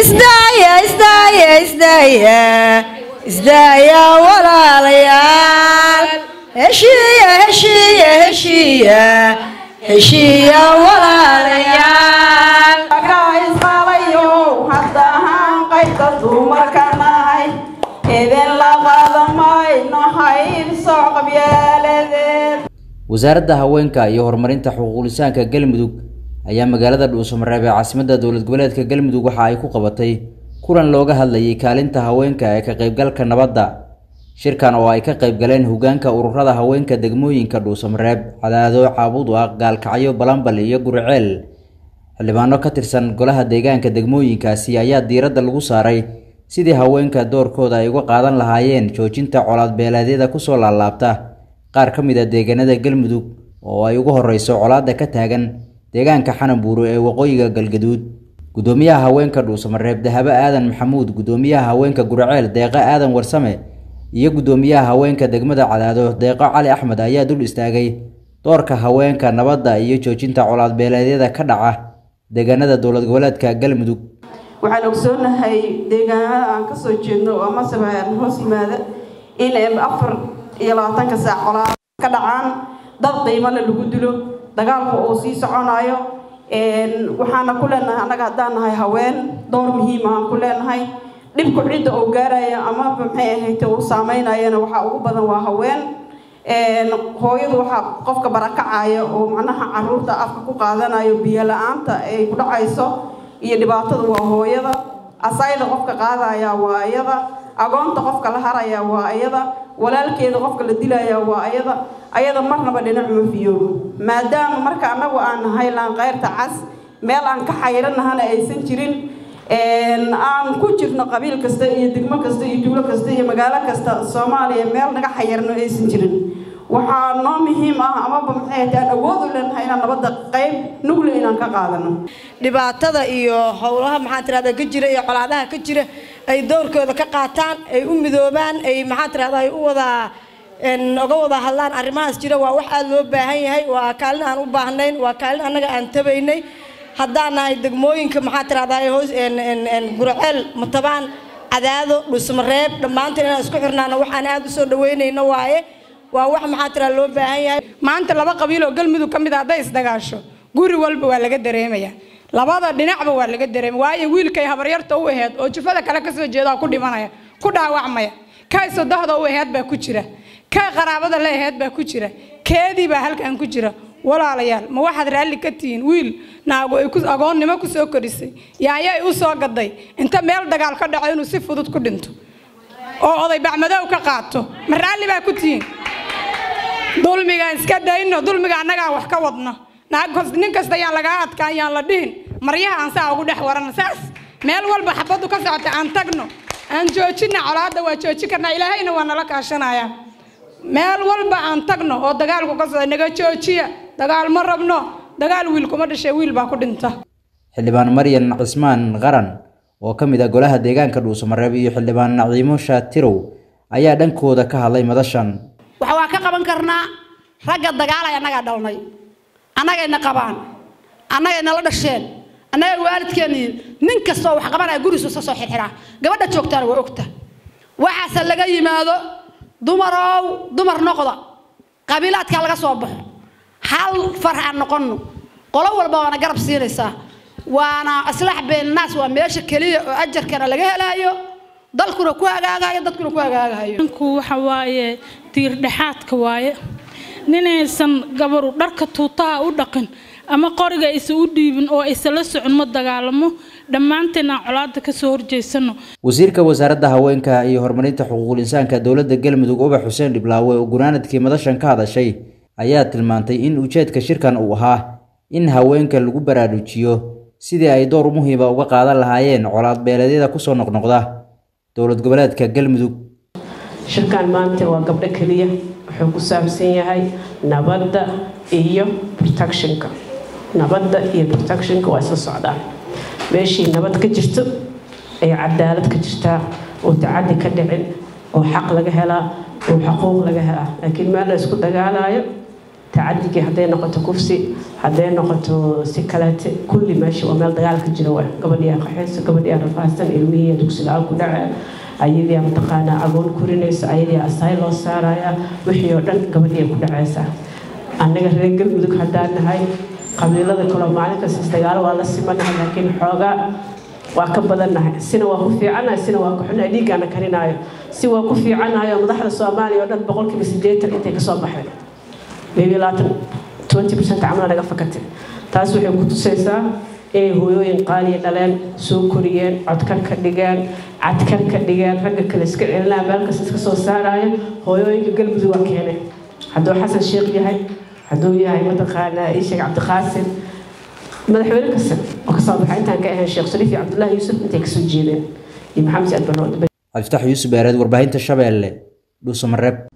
isdaaya isdaaya isdaaya isdaaya walaalayaal heshiiya heshiiya heshiiya heshiiya walaalayaal isqalayo hadda ahaan qaybta dumarkanahay idin la qaadamayno hayb socqabyaaladeed wasaaradda haweenka iyo horumarinta xuquuqlisaanka galmudug ayaa magaalada dhuusamareeb ee caasimadda dowlad goboleedka galmudug waxa ay ku qabatay kulan looga hadlayay kaalinta haweenka ee ka qaybgalka nabadda shirkan oo ay ka qaybgaleen hogaanka ururada haweenka degmooyinka dhuusamareeb cadaado caabuduaq gaalkacyo balambal iyo guriceel xildhibaano ka tirsan golaha deegaanka degmooyinkaasi ayaa diiradda lagu saaray sidii haweenka doorkooda ay uga qaadan lahaayeen joojinta colaad beeleedyada kusoo laalaabta qaar ka mid a deegaanada galmudug oo ay ugu horeyso colaadda ka taagan deegaanka xananbuuro ee waqooyiga galgaduud gudoomiyaha haweenka dhuusamareeb dahabo aadan maxamuud gudoomiyaha haweenka guriceel deeqo aadan warsame iyo gudoomiyaha haweenka degmada cadaado deeqo cali axmed ayaa dul istaagay doorka haweenka nabadda iyo joojinta colaad beeleedyada ka dhaca deegaanada dowlad goboleedka galmudug waxaan ogsoonahay deegaanada aan kasoo jeedno oo masaba hoos yimaada in afar iyo labaatanka saac colaad ka dhacaan dad qiimana lagu dilo dagaalku uu sii soconayo waxaana ku leenahay annaga haddaan nahay haween door muhiima aan ku leenahay dhibku cidda uu gaaraya ama maxay ahayd uu saameynayana waxaa ugu badan waa haween hooyadu waxaa qofka barakacaya oo macnaha caruurta afka ku qaadanayo biyo la-aanta ay ku dhacayso iyo dhibaatada waa hooyada asayda qofka qaadaya waa iyada agoonta qofka la haraya waa iyada walaalkeeda qofka la dilaya waa ayada ayada marnaba dhinac ma fiyoobo maadaama marka annagu aan nahay laanqeyrta cas meel aan ka xayranahana aysan jirin aan ku jirno qabiil kasta iyo degmo kasta iyo duulo kasta iyo magaalo kasta soomaaliya meel naga xayarno aysan jirin waxaa noo muhiim ah amaba maxay ahayd aan awood u leenahay inaan nabadda qayb nugle inaan ka qaadano dhibaatada iyo howlaha maxaa tirahdaa ka jira iyo colaadaha ka jira ay doorkooda ka qaataan ay u midoobaan ay maxaa tirahdaa ay u wada oga wada hadlaan arrimahaas jira waa wax aada loo baahan yahay waa kaalin aan u baahnayn waa kaalin annaga aan tabaynay haddaan nahay degmooyinka maxaa tirahdaa hoos guraceel matabaan cadaado dhusmareeb dhammaanteen inaan isku xirnaano waxaan aada u soo dhaweynayno waaye waa wax maxaa tiraa loo baahan yahay maanta laba qabiil oo galmudug ka mid a hadday isdagaasho guri walba waa laga dareemaya labada dhinacba waa laga dareemaya waayo wiilkay habaryarta u aheyd oo jufada kale kasoo jeeda ku dhimanaya ku dhaawacmaya kay sodohda u aheyd baa ku jira kay qaraabada la aheyd baa ku jira keedii baa halkan ku jira walaalayaal ma waxaad raalli ka tihiin wiil naagu ay agoonnimo ku soo korisay yaaya ay u soo gaday inta meel dagaal ka dhaco inuu si fudud ku dhinto oo oday bacmadow ka qaato ma raalli baa ku tihiin dulmigaan iska dayno dulmiga annagaa wax ka wadno nin kasta yaan lagaa adkaan yaan la dhihin maryaha aan saa ugu dhex warano saas meel walba xabaddu ka socota aan tagno aan joojina colaadda waa joojin karnaa ilaahayna waa nala kaashanaya meel walba aan tagno oo dagaalku ka socda naga joojiya dagaal ma rabno dagaal wiil kuma dhashay wiil baa ku dhinta xildhibaan maryan cismaan qaran oo ka mid ah golaha deegaanka dhuusamareeb iyo xildhibaan naciimo shaatirow ayaa dhankooda ka hadlay madashan waxa waa ka qaban karnaa ragga dagaalay annagaa dhalnay annagayna qabaan annagayna la dhasheen annaga waalidkeeni nin kastoo wax qabanaya gurigiisu iska soo xirxiraa gabadha joogtaana waa ogta waxaase laga yimaado dumarow dumar noqda qabiilaadkaa laga soo baxo hal farax aan noqonno qolo walba waana garab siinaysaa waana islaax beennaas waa meesha keliya oo ajarkana laga helaayo dalkuna ku hagaagayo dadkuna ku hagaagayo ninku waxa waaye tiirdhexaadka waaye ninaysan gabaru dharka tuutaha u dhaqin ama qoriga aysan u dhiibin oo aysan la socon ma dagaalamo dhammaanteen aan colaada kasoo horjeysano wasiirka wasaaradda haweenka iyo horumarinta xuquuqul insaanka dowladda galmudug ubax xuseen dhiblaawe oo gunaanadkii madashan ka hadashay ayaa tilmaantay in ujeedka shirkan uu ahaa in haweenka lagu baraarujiyo sidii ay door muhiima uga qaadan lahaayeen colaad beeleedyada kusoo noqnoqda dowlad goboleedka galmudug shirkan maanta waa gabdho keliya wuxuu ku saabsan yahay nabadda iyo protectionka nabadda iyo protectionka waa isla socdaan meeshii nabad ka jirto ay cadaalad ka jirtaa oo tacadi ka dhicin oo xaq laga helaa oo xuquuq laga helaa laakiin meel la isku dagaalayo tacadigii hadday noqoto kufsi hadday noqoto si kaleete kulli meesha waa meel dagaal ka jira waay gabadhii aa qaxayso gabadhii aa rafaadsan ilmihii dugsi la-aan ku dhacaya ayadii mataqaanaa agoon korinaysa ayadii asaay loo saaraya wixii oo dhan gabadhii ay ku dhacaysaa annaga reer galmudug haddaan nahay qabiilada kaloo maalin kasta isdagaalo waa la simanahay laakiin xoogaa waa ka badannahay sina waa ku fiicannahay sina waa ku xunahay dhiiggaana karinaayo si waa ku fiicannahay oo madaxda soomaaliya oo dhan boqolkiiba siddeetan intay kasoo baxeen maybe labaatan twenty percent camala naga fakatay taas waxay ku tusaysaa inay hooyooyin qaaliya dhaleen soo koriyeen codkar ka dhigeen cadkar ka dhigeen ragga kale iska celinaya meel kasta iska soo saaraya hooyooyinka galmudug waa keenay hadduu xasan sheekh yahay hadduu yahay mataqaanaa isheeg cabdiqaasim madaxweyne kasta oo kasoo baxay intaan ka ahayn sheekh shariif iyo cabdullaahi yuusuf intay kasoo jeedeen iyo maxamed saad barrood cabdifatax yuusuf eereed warbaahinta shabeelle dhuusamareeb